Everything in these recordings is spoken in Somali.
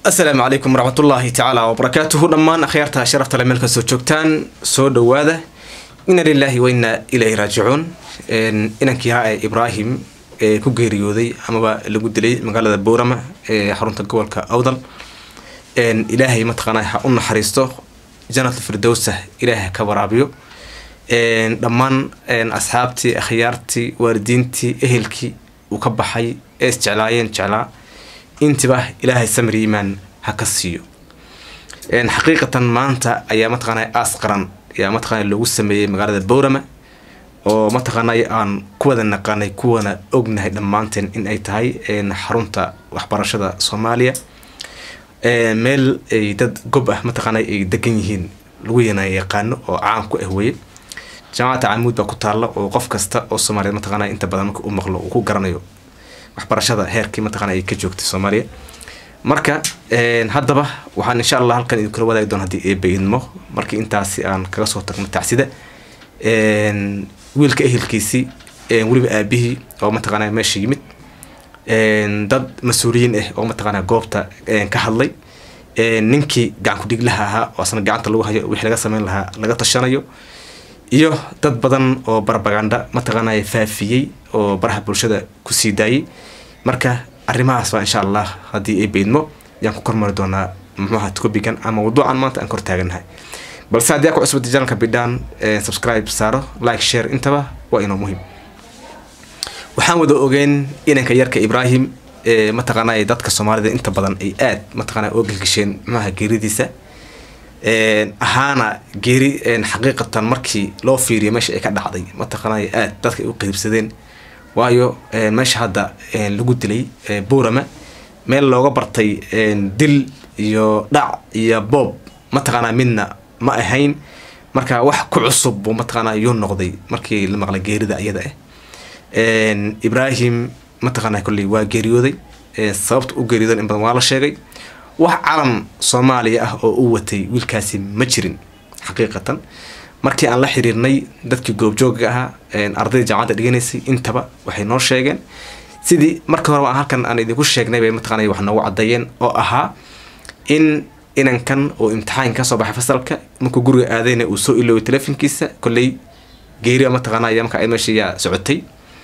asalaamu calaykum waraxmatullaahi tacaala wabarakaatuhu dhammaan akhyaarta sharafta le meel kastoo joogtaan soo dhowaada ina lilaahi wa inna ilayhi raajicuun inankii haa ee ibraahim ee ku geeriyooday amaba lagu dilay magaalada boorama ee xarunta gobolka awdal ilaahay mataqaana ha u naxariisto janat firdowsa ilaahay ha ka waraabiyo dhammaan asxaabtii akhyaartii waalidiintii ehelkii uu ka baxay ee isjeclaayeen jeclaa intiba ilaahay samri imaan ha ka siiyo xaqiiqatan maanta ayaa mataqaana aas qaran ayaa mataqaana loogu sameeyey magaalada boorama oo mataqaana aan ku wada naqaanay kuwana ognahay dhammaanteen in ay tahay xarunta waxbarashada soomaaliya meel ay dad gob ah mataqaana ay degan yihiin lagu yana yaqaano oo caan ku ah weye jaamacadda camuud baa ku taalla oo qof kasta oo soomaaliyeed mataqaana inta badan marka u maqlo uu ku garanayo waxbarashada heerkii mataqana ay ka joogtay soomaaliya marka haddaba waxaan insha allah halkan idinkula wadaagi doon haddii eeba idmo markii intaasi aan kaga soo tagno tacsida wiilka ehelkiisii weliba aabihii oo mataqaana meesha yimid dad mas-uuliyiin ah oo mataqaana goobta ka hadlay ninkii gacan ku-dhiglaha ahaa oo asna gacanta lagu hayo wixii laga sameyn lahaa laga tashanayo iyo dad badan oo barbaganda mataqaana faafiyey oo baraha bulshada kusii daayay marka arrimahaas baa insha allah haddii ay beydmo yaan ku kormari doonaa muxuaha topigan ama waduucan maanta aan kor taaganahay balse haddii aa ku cusbata janalka bidhaan subscribe saaro like share intaba waa inoo muhiim waxaan wada ogeen inanka yarka ibraahim mataqaana dadka soomaalida inta badan ay aad mataqaana oo gelgisheen muxuaha geeridiisa ahaana geeri xaqiiqatan markii loo fiiriyo meesha ay ka dhacday mataqaanay aad dadka ay u qeybsadeen waayo meesha hadda lagu dilay boorama meel looga bartay dil iyo dhac iyo boob mataqaanaa midna ma ahayn marka wax ku cusub buu mataqaanaa yuu noqday markii la maqlay geerida iyada ah ibraahim mataqaanaa kolley waa geeriyooday sababta u geeriyoodan in badan waa la sheegay wax calan soomaaliya ah oo u watay wiilkaasi ma jirin xaqiiqatan markii aan la xiriirnay dadkii goobjooga ahaa ardayda jaamacadda dhiganaysay intaba waxay noo sheegeen sidii marka horeba aan halkan aan idinku sheegnay bay mataqaana wax noogu caddeeyeen oo ahaa in inankan uu imtixaan ka soo baxay fasalka markuu guriga aadayna uu soo iloway telefonkiisa kolley geeriba mataqaana ayaa markaa meesha yaa socotay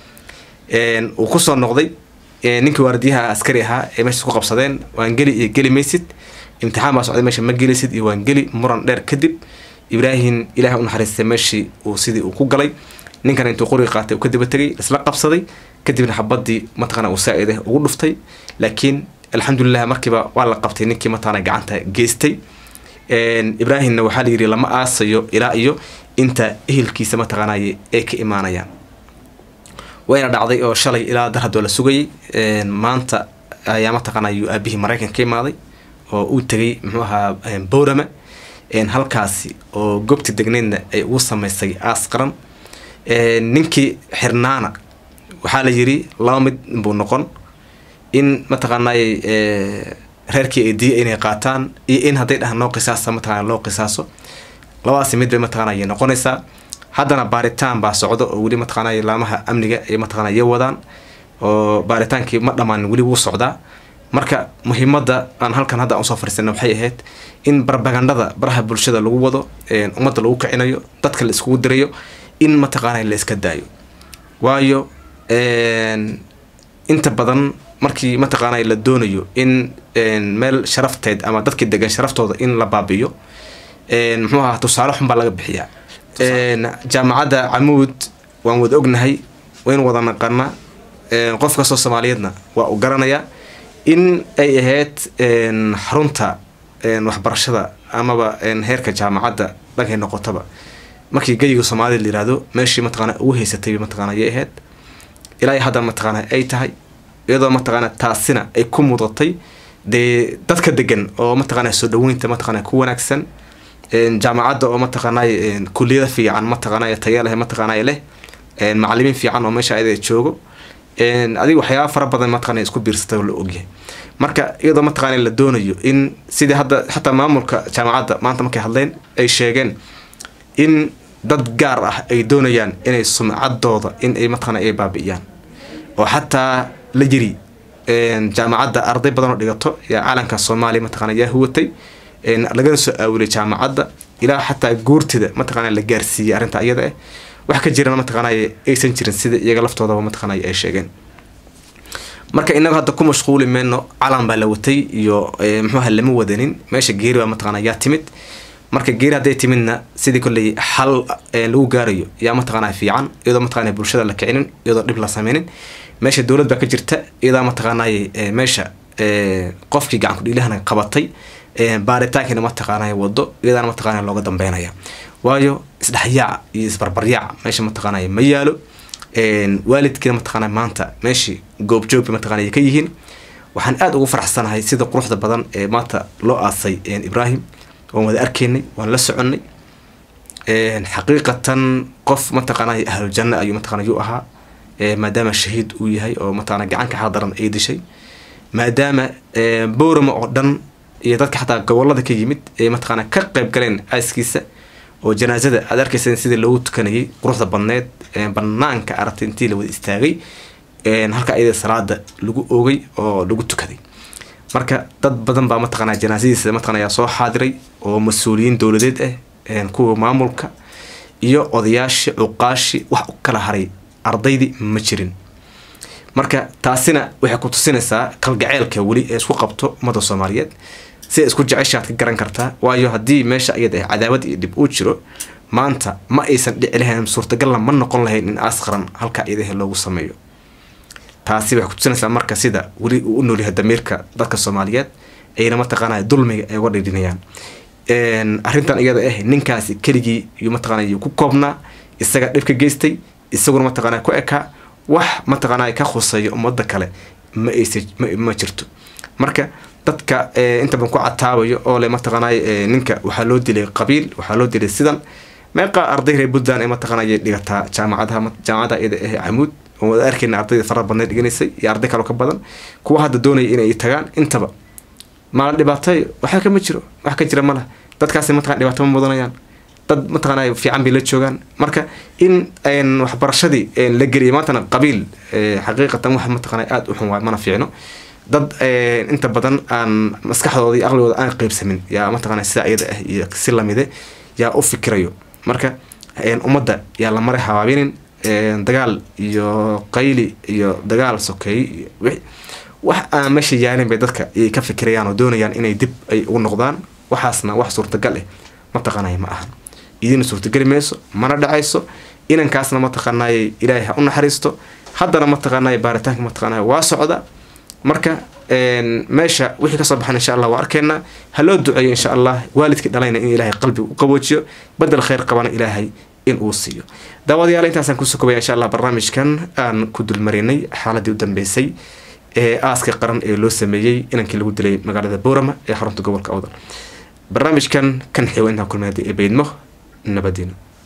uu kusoo noqday ninkii waardiyaha askari ahaa ee meesha ku qabsadeen waan geli iyo geli maysid imtixaan baa socday meesha ma gelisid iyo waan geli muran dheer kadib ibraahim ilahay unaxariistay meeshii uu sidii uu ku galay ninkan intuu qoriga qaatay uu ka daba tegay isla qabsaday kadibna xabadii mataqana uu saa-ida ugu dhuftay laakiin alxamdulilah markiiba waa la qabtay ninkii mataqana gacanta geystay ibraahimna waxaa la yidhi lama aasayo ilaa iyo inta ehelkiisa mataqaanay ay ka imaanayaan wayna dhacday oo shalay ilaa dar haddoo la sugayay maanta ayaa mataqaana yuu aabihii maraykan ka imaaday oo uu tegay muxuu ahaa boorama halkaasi oo goobti degneydna ay ugu samaysay aas qaran ninkii xirnaana waxaa la yiri laba mid buu noqon in mataqaanay reerkii ay diya inay qaataan iyo in hadday dhahaan noo qisaasa mataqana loo qisaaso labadaasi mid bay mataqana ayay noqonaysaa haddana baaritaan baa socdo oo weli mataqaanay laamaha amniga ay mataqana ya wadaan oo baaritaankii ma dhammaan weli wuu socdaa marka muhiimadda aan halkan hadda usoo fariisana waxay ahayd in barbagandhada baraha bulshada lagu wado ummadda lagu kicinayo dadka la iskugu dirayo in mataqaana la iska daayo waayo inta badan markii mataqaana la doonayo in meel sharafteed ama dadkii degan sharaftooda in la baabiyo muxuu ahaa tusaale xun baa laga bixiyaa jaamacadda camuud waan wada ognahay waynu wada naqana qof kastoo soomaaliyeedna waa u garanayaa in ay ahayd xarunta waxbarashada amaba heerka jaamacadda dhankay noqotaba markii geyiga soomaalida la yihahdo meeshii mataqaana ugu haysatay mataqana ayay ahayd ilaa haddana mataqaana ay tahay iyadoo mataqaana taasina ay ku mudatay dee dadka degan oo mataqaana soo dhaweynta mataqaana ku wanaagsan jaamacadda oo mataqaanay kuliyada fiican mataqaanay taya leh mataqaanay leh macalimiin fiican oo meesha ayada joogo adiga waxyaaba fara badan mataqana isku biirsatay oo la ogyahay marka iyadoo mataqaana la doonayo in sidii hadda xataa maamulka jaamacadda maanta markay hadleen ay sheegeen in dad gaar ah ay doonayaan inay sumcadooda in ay mataqana ay baabi'iyaan oo xataa la yiri jaamacadda arday badan oo dhigato yaa calanka soomaaliya mataqana yaa huwatay lagana soo aawilay jaamacadda ilaa xataa guurtida mataqana la gaarsiiyey arrinta iyada ah wax ka jirana mataqaanay aysan jirin sida iyaga laftoodaba mataqaanay ay sheegeen marka inaga hadda ku mashquuli mayno calan baa la watay iyo muxuuha lama wadanin meesha geeri baa mataqana yaa timid marka geeri hadday timidna sidii kolley xal lagu gaarayo yaa mataqaana fiican iyadoo mataqana bulshada la kicinin iyadoo dhib la sameynin meesha dowlad baa ka jirta iyadaa mataqaanay meesha qofkii gacan kudhiilahana qabatay baaritaankiina mataqaanay wado iyadaana mataqaana looga dambeynaya waayo isdhexyaac iyo isbarbaryaac meesha mataqaanay ma yaalo waalidkiina mataqaana maanta meeshii goobjoog bay mataqaana ka yihiin waxaan aada ugu faraxsanahay sida quruxda badan ee maanta loo aasay ibrahim waan wada arkaynay waan la soconnay xaqiiqatan qof mataqaanay ahlujanna ayuu mataqana yuu ahaa maadaama shahiid uu yahay oo mataqana gacanka xadaran ay dishay maadaama bowrama oo dhan iyo dadka xataa gobolada ka yimid ee mataqaana ka qayb galeen aaskiisa oo janaasada aad arkayseen sidii loogu tukanayay quruxda badneed banaanka aragtay intii la wada istaagay halka ayada salaada lagu oogay oo lagu tukaday marka dad badan baa mataqaana janaasadiisa mataqana ayaa soo xaadiray oo mas-uuliyiin dowladeed ah kuwa maamulka iyo odayaashii cuqaashi wax u kala haray ardaydii ma jirin marka taasina waxay ku tusinaysaa kalgaceelka weli ee isku qabto ummadda soomaaliyeed siday isku jeceshaad ka garan kartaa waayo haddii meesha iyada ah cadaawad iyo dhib uu jiro maanta ma aysan dhici lahayn suurtagalna ma noqon lahayn in askaran halka iyadaha loogu sameeyo taasi waxay kutusinaysaa marka sida weli uu u noolyahay damiirka dadka soomaaliyeed ayna mataqaanaya dulmiga ay uga dhidhinayaan arrintan iyada ah ninkaasi keligii yuu mataqaanaya ku koobnaa isaga dhib ka geystay isaguna mataqaanaya ku ekaa wax mataqaanaya ka khuseeya ummadda kale ma aysa ma jirto marka dadka inta badan ku cataabayo oo le mataqaanay ninka waxaa loo dilay qabiil waxaa loo dilay sidan meeqa arday reer puntland ee mataqaanay dhigataa jaamacadaha jaamacada iyada ah camuud oo wada arkayna ardayda fara badneed dhiganaysay iyo arday kaloo ka badan kuwa hadda doonaya inay tagaan intaba maala dhibaatay waxa kama jiro wax ka jira ma lah dadkaasi mataqana dhibaato ma mudanayaan dad mataqaanay fiican bay la joogaan marka in waxbarashadii la geliyay maantana qabiil xaqiiqatan wax mataqaanay aada u xun waay mana fiicno dad inta badan aan maskaxdooda iyo aqligooda aan qeybsamin yaa mataqana sida iyada ah iyo si lamide yaa u fikirayo marka ummadda yaa la maray habaabinin dagaal iyo qayli iyo dagaal sokeey wax aan meesha yaalin bay dadka ayay ka fikirayaan oo doonayaan inay dib ay ugu noqdaan waxaasna wax suurtagal eh mataqaanay ma ahan idina suurtageli mayso mana dhacayso inankaasna mataqaanay ilaahay ha u naxariisto haddana mataqaanay baaritaanka mataqaanay waa socda marka meesha wixii kasoo baxan insha allah waa arkeynaa ha loo duceeyo insha allah waalidkii dhalayna in ilaahay qalbiga u qaboojiyo badel khayr qabana ilaahay in uu siiyo daawadayaal intaasaan kusoo kobaya insha allah barnaamijkan aan ku dulmarinay xaaladii u dambeysay ee aaska qaran ee loo sameeyey inankii lagu dilay magaalada boorama ee xarunta gobolka awdal barnaamijkan kan xiwa intaan kulmay haddii ee beydmo nabadiino